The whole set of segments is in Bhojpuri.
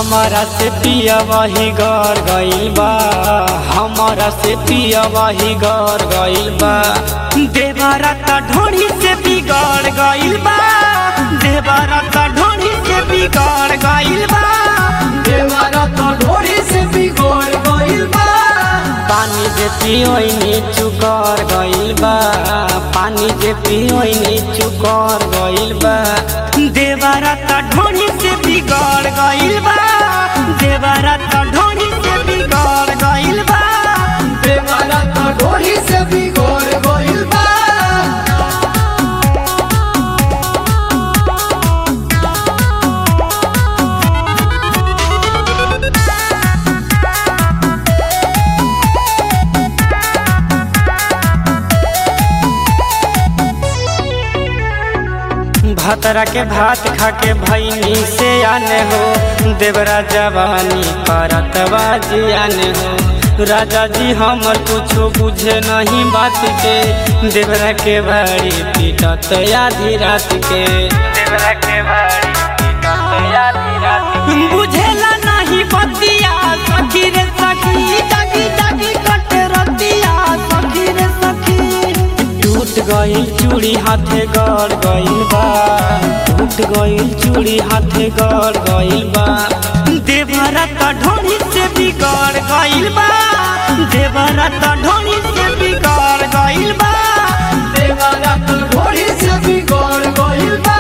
हमारा से पिया वही घर गइल बा हमारा से पिया वही घर गइल बा देवारा त ढोड़ी से बिगड़ गइल बा देवारा त ढोड़ी से बिगड़ गइल बा देवारा तो ढोरी से बिगड़ गइल बा पानी जे पियोइनी चुकर गइल बा पानी जे पियोइनी चुकर गइल बा देवारा त ढोड़ी से बिगड़ गइल बा देवारा त ढोड़ी से बिगड़ गइल बा देवारा तो ढोरी से बिगड़ गइल बा भतरा के भात खा के भैनी से आने हो देवरा जवानी करत बाजी आने हो राजा जी हमर कुछो बुझे नहीं बात के देवरा के भारी पीटत आधी रात के देवरा के भारी पीटत आधी रात के बुझेला नहीं बतिया सखी रे सखी जागी जागी कट रतिया सखी रे सखी टूट गइल चूड़ी हाथे गड़ गइल बा टूट गइल चूड़ी हाथे गड़ गइल बा देवरा त ढोड़ी से बिगड़ गइल बा देवरा त ढोड़ी से बिगड़ गइल बा देवारा तो ढोरी से बिगड़ गइल बा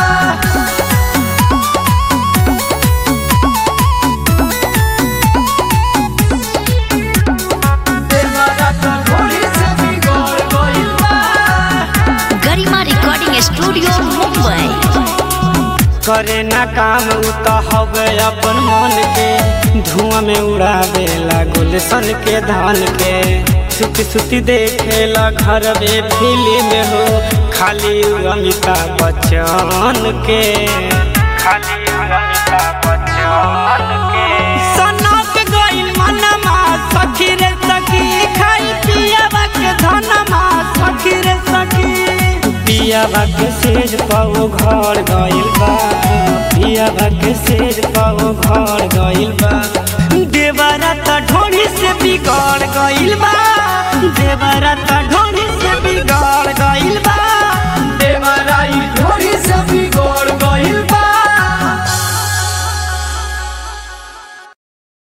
देवारा तो ढोरी से बिगड़ गइल बा गरिमा रिकॉर्डिंग स्टूडियो मुंबई करे ना काम उ त हवे अपन मन के धुआं में उड़ावे ला गुलशन के धान के सुती सुती देखे ला घर में फिल्म हो खाली उ अमिताभ बच्चन के खाली उ अमिताभ बच्चन के सनक गइल मनमा सखी रे सखी खाई पियावा के धनमा सखी रे सखी पियावा के सेज पाओ घर गइल बा पियावा के सेज पाओ घर गइल बा देवरा त ढोड़ी से बिगड़ गइल बा देवरा त ढोड़ी